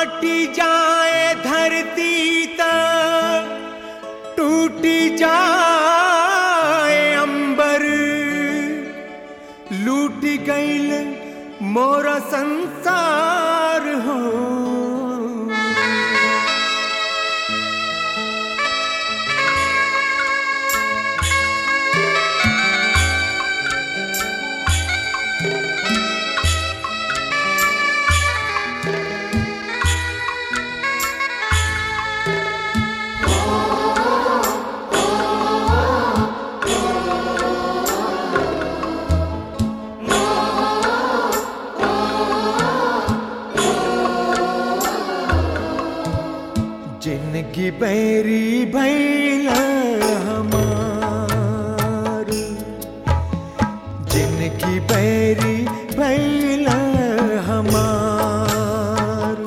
माटी जाए धरती त टूटी जाए अंबर लूट गईल मोरा संसार हो जिनकी बैरी भैल हमार जिनकी बैरी भैल हमार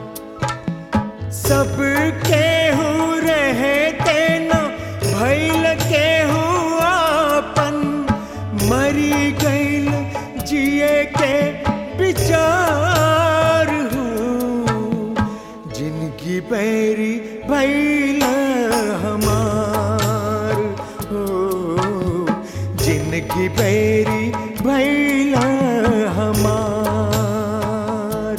सब केहू रहते न भैल केहू आपन मरी गईल जिए के विचार हो जिनकी बैरी भैल हमार हो जिनकी बैरी भैल हमार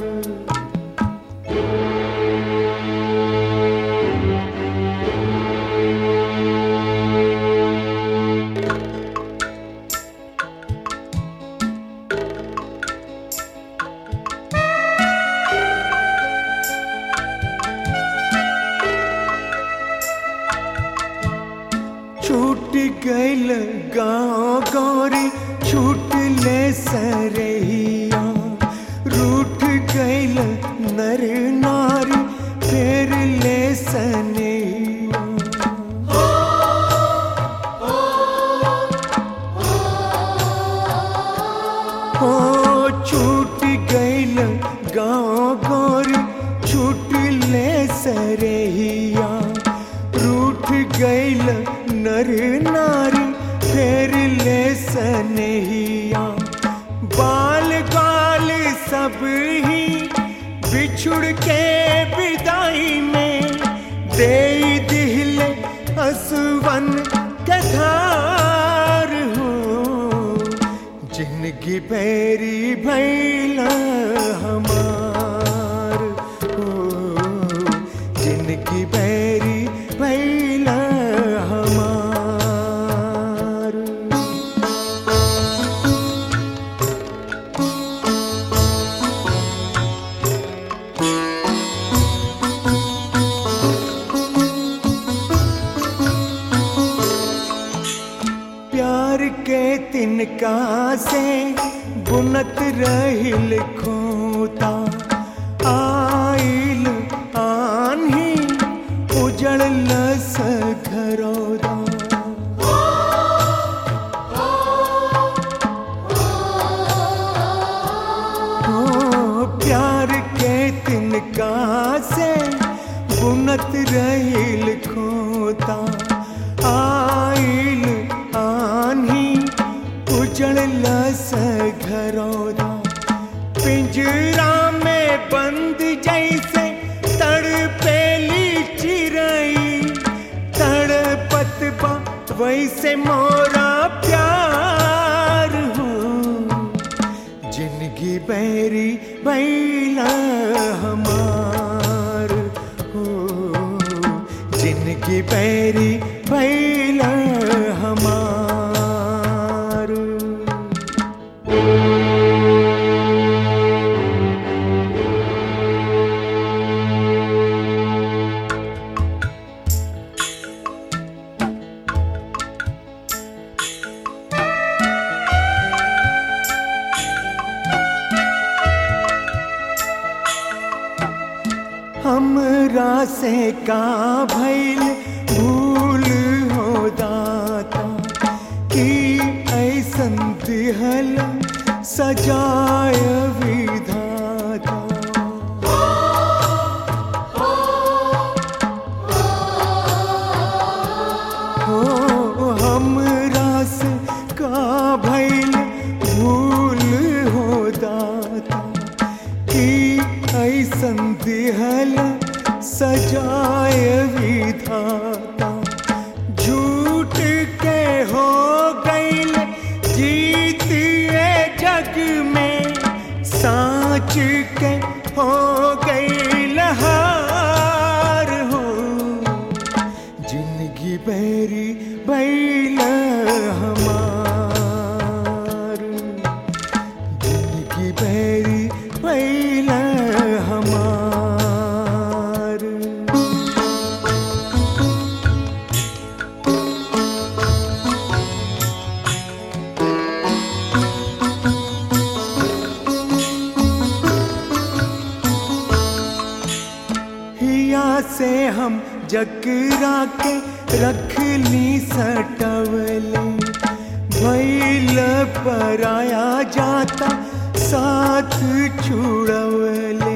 छूट गईल गाँव गौरी छूट ले सरहिया रूठ गईल नर नारी फेर ले सनैया हो छूट गईल गाँव गौरी छूट ले सरहिया रूठ गईल नर नारी फेर ले सनहिया बाल गाल सब ही बिछुड़ के विदाई में दे दिल असवन कथार हो जिनकी पैरी भैला हमार हो जिनकी पैरी भैला हमार प्यार के तिनका से बुनत रहिल खोता आइल आन्ही उजड़ लस घरौदा ओ प्यार के तिनका से बुनत रहिल खोता आइल आन्ही उजड़ लस घरौदा पिंजरा में बंद जैसे तड़पेली चिरई तड़पत बा वैसे मोरा प्यार हो जिनकी बैरी बैला हमार हो जिनकी बैरी बैला हमार हमरा से का भइल भूल हो दाता कि ऐसन दिहल सजाय विधाता हो हमरा से का भइल भूल हो दाता कि ऐसन दिहल सजाय विधाता झूठ के हो गईल जीत ये जग में साच के हो गईल हार हो जिंदगी बैरी बैल हमार जिंदगी बैरी बैल हमार हिया से हम जकरा के रख ली सटवले भैल पराया जाता साथ छुड़वले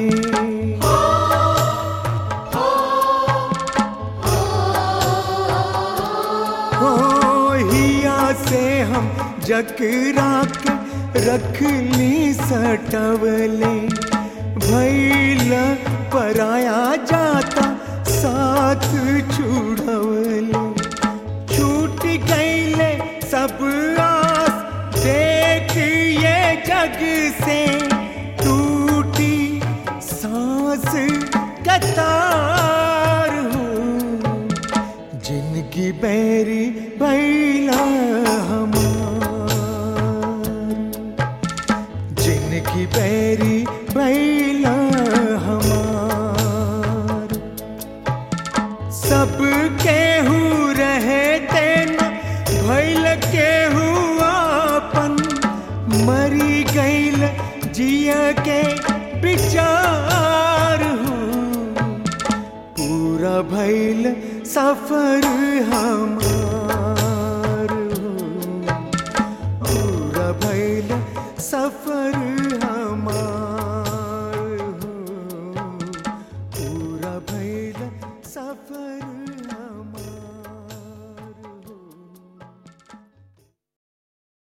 हो हिया से हम जकरा के रख ली सटवले भैल पराया जाता साथ छुड़वले छूट गईले सब आस देख ये जग से टूटी सांस कतार हो जिनकी बैरी बैला हमार जिनकी बैरी बैला हमार सब केहू रहे तेना भैल केहू आपन मरी गईल जिया के विचार हो पूरा भैल सफर हमार हो पूरा भैल सफर हमार हो पूरा भैल सफर